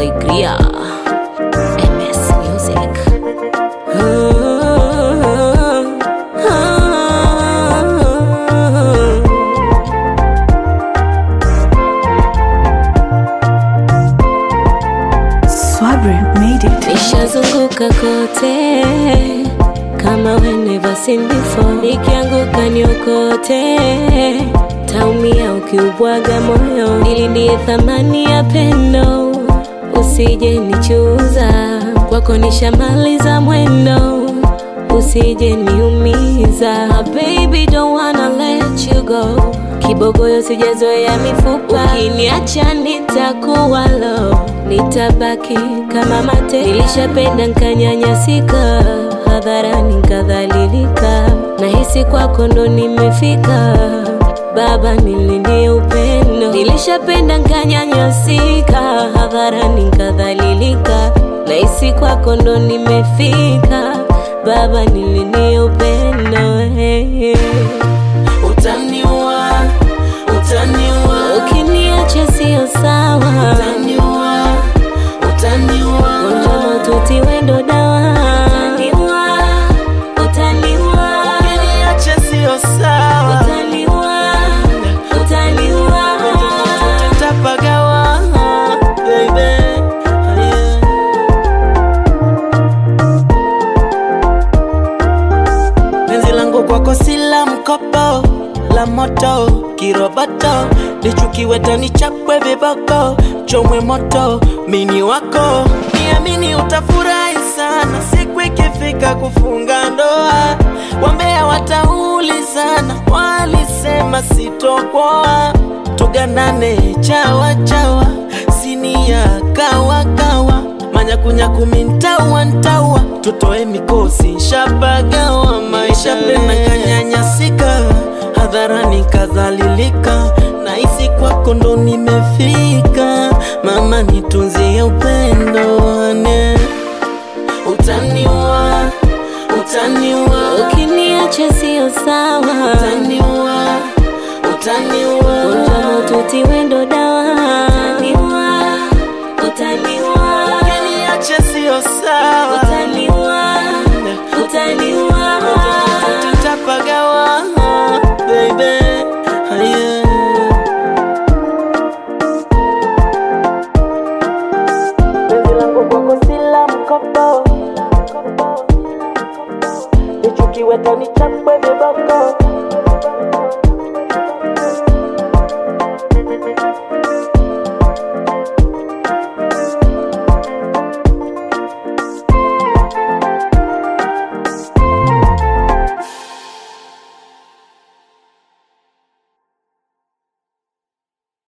Alegria. MS Music. Swabre made it. Nishazunguka kote kama we never seen before. Nikianguka niokote, taumia ukiubwaga moyo. Nilindie thamani ya pendo, usije nichuza. Kwako nishamaliza mwendo, usije niumiza. Baby don't wanna let you go. Kibogoyo sijazoea mifupa, ukiniacha nitakuwa low, nitabaki kama mate. Nilishapenda nkanyanyasika, hadharani nkadhalilika, nahisi kwako ndo nimefika. Baba nilindie upendo, nilishapenda nkanyanyasika, hadharani nkadhalilika, nahisi kwako ndo nimefika. Baba nilindie upendo hey. Utaniua, utaniua, Ukiniacha sio sawa, utaniua, utaniua, gonjwa maututi wendo dawa. Utaniua, utaniua, ukiniacha sio sawa, utaniua, utaniua. tutapagawa, baby. Yeah. Penzi langu kwako si la mkopo, la moto, kiroboto, lichukiwe tani chapwe viboko, chomwe moto, mini wako, niamini utafurahi sana siku ikifika kufunga ndoa. Wambea wataulizana, walisema sitokoa, tuganane chawa chawa, sinia kawa kawa manyakunyaku mintawa ntawa tutoe mikosi nshapagawa maisha pena kanyanyasika hadharani kadhalilika nahisi kwako ndo nimefika mama nitunzie upendo ane utaniua utaniua Ukiniacha sio sawa, utaniua utaniua gonjwa maututi wendo dawa.